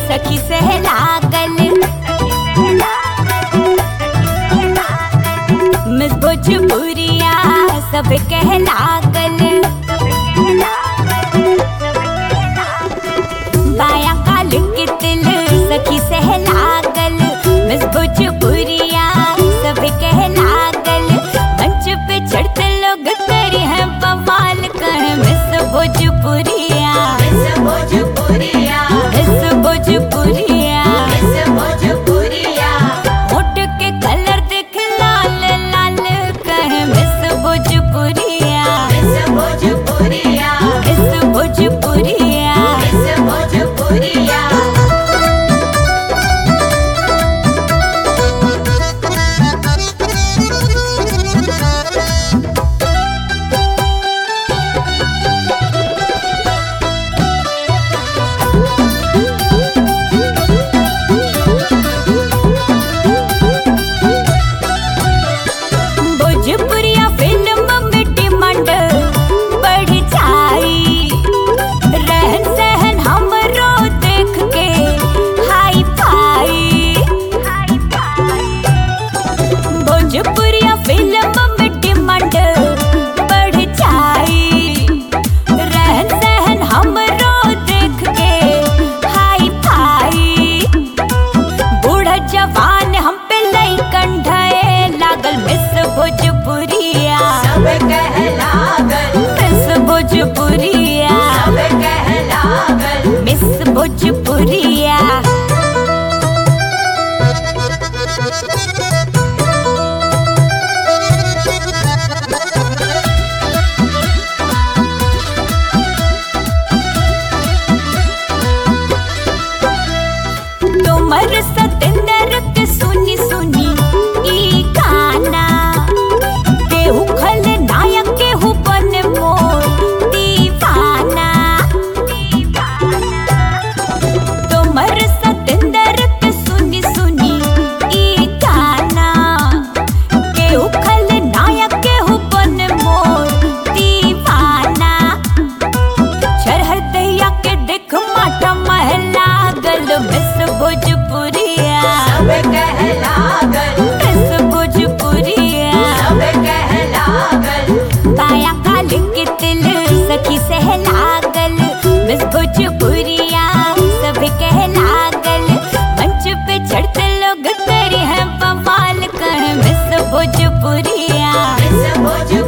सखी सहलागल मिस भोजपुरिया सब कहलागल बाया काल के तिल सखी सहलागल मिस भोजपुरिया सब कहलागल मंच पे चढ़ते लोग करी है बवाल कह मिस भोजपुरिया मिस भोजपुरिया मिस भोजपुरिया मिस भोजपुरिया होठ के कलर देख लाल लाल कह मिस भोजपुरिया मिस भोजपुरिया मिस भोजपुरिया मिस भोजपुरिया भोजपुरिया फिल्म में डिमांड बढ़ जाई रहन सहन हमरो देख के हाई फाई भोजपुरिया फिल्म में डिमांड बढ़ जाई रहन सहन हमरो देख के हाई फाई बूढ़ा जवान हम पे लई कंढाए लागल मिस भोजपुरिया सब कहलागल मिस भोजपुरिया सब कहलागल मिस भोजपुरिया तुमर सतेंद्र के सुनी सुनी ई गाना केहू खल नायक केहू बन मोर दीवाना तुमर सतेंद्र के सुनी सुनी ई गाना केहू खल नायक केहू बन मोर दीवाना चरहर दैया के देख माटा महला गल मिस भोजपुरिया सब कहलागल मिस भोजपुरिया सब कहलागल बाया काल के तिल सखी सहलागल मिस भोजपुरिया सब कहलागल मंच पे चढ़ते लोग करी है बवाल कह मिस भोजपुरिया मिस भोजपुरिया